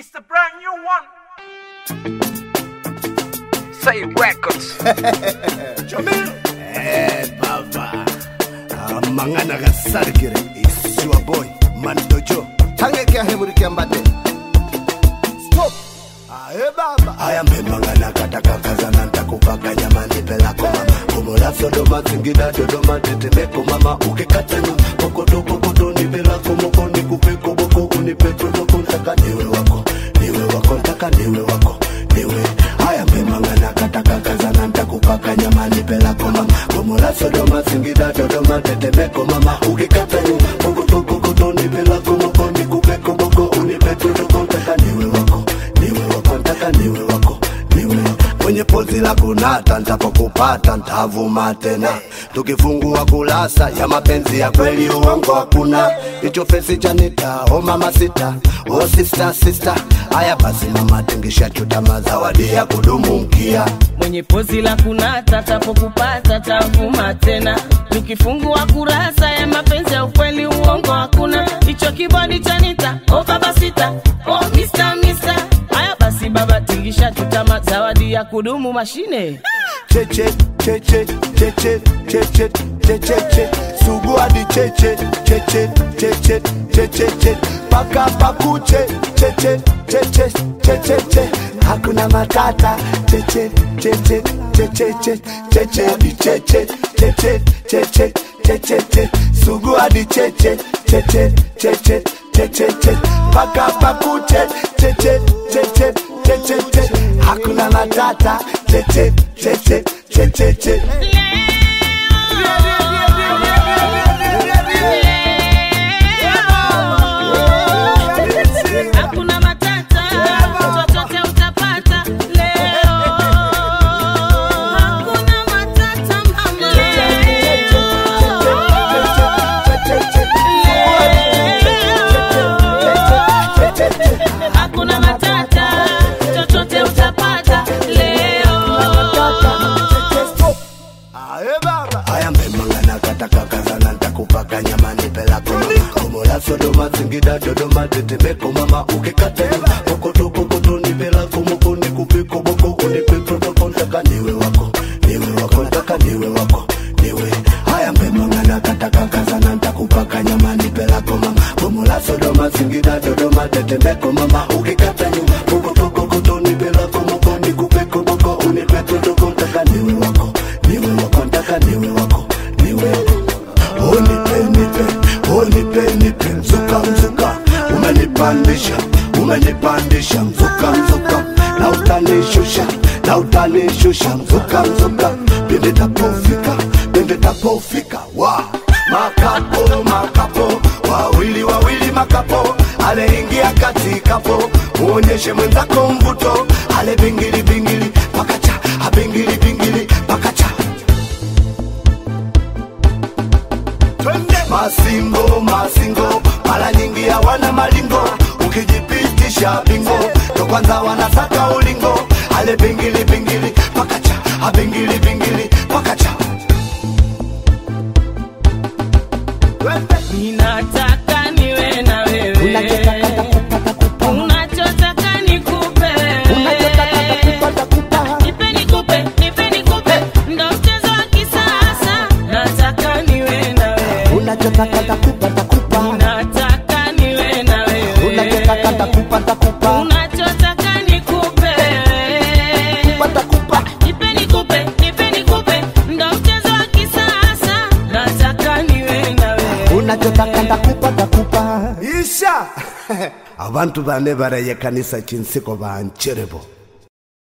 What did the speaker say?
It's the brand new one. Say records. Eh, baba amangana gasarigire isiwa boy mandojo tangeke ahemurikia mbate stop ae baba aya mbemangana katakakazana ntakupaka nyamani pelako mama komola sodoma singida dodoma tetemeko mama ukikatanu kokoto kokoto ni pelako moko nikupeko boko unipetodoko ntaka niwe wako niwe wako ntaka niwe wako niwe haya mbemangana katakakazana ntakupaka nyamani pelako mama komola sodoma singida dodoma tetemeko mama ukikatanu kokoto kokoto ni pelako moko nikupeko boko unipetodoko ntaka niwe wako niwe wako ntaka niwe wako niwe kwenye pozi la kunata ntapokupata ntavuma tena tukifungua kulasa ya mapenzi ya kweli uongo hakuna hicho fesi chanita o mama sita o sista sista haya basi mama tingisha chutama zawadi ya kudumu mkia mwenye pozi la kunata tapokupata tavuma tena tukifungua kurasa ya mapenzi ya ukweli uongo hakuna hicho kibodi chanita o baba sita o mista mista haya basi baba tingisha tutama zawadi ya kudumu mashine cheche cheche cheche cheche cheche che sugu hadi cheche cheche cheche cheche che paka pakuche cheche cheche cheche che hakuna matata cheche cheche cheche che cheche hadi cheche cheche cheche cheche che sugu hadi cheche cheche cheche cheche che paka pakuche cheche cheche cheche che hakuna matata cheche cheche cheche che hakuna matata chochote utapata leo hakuna matata mama hakuna matata chochote utapata leo Ae baba aya mbemangana katakakazana ntakupaka nyamani pelako komola sodoma singida dodoma tetemeko mama ukikate kokoto kokoto ni pelako moko nikupiko boko unipepotoko ntaka niwe wako niwe wako ntaka niwe wako niwe haya mbemangana katakakazana ntakupaka nyamani pelako mama komola sodoma singida dodoma tetemeko mama ukikate nyuma kokoto kokoto ni pelako moko nikupiko boko unipepotoko ntaka niwe wako niwe wako ntaka niwe wako niwe oh, nipe nipe oh, nipe nipe mzuka mzuka umenipandisha umenipandisha mzuka mzuka na utanishusha na utanishusha mzuka mzuka pindi tapofika pindi tapofika wa makapo makapo wawili wawili makapo aleingia katikapo muonyeshe mwenzako mvuto ale bingili bingili pakacha abingili bingili pakacha masingo masingo mara nyingi hawana malingo ukijipitisha bingo ndo kwanza wanasaka ulingo ale bingili bingili pakacha abingili bingili pakacha ninataka niwe na wewe unachotaka nikupe nipe nikupe nipe nikupe ndo mchezo wa kisasa nataka niwe na wewe ninataka niwe na wewe unachotaka nikupe nipe nikupe nipe nikupe ndo mchezo wa kisasa nataka niwe na wewe isha abantu bane baraye kanisa chinsiko bancherebo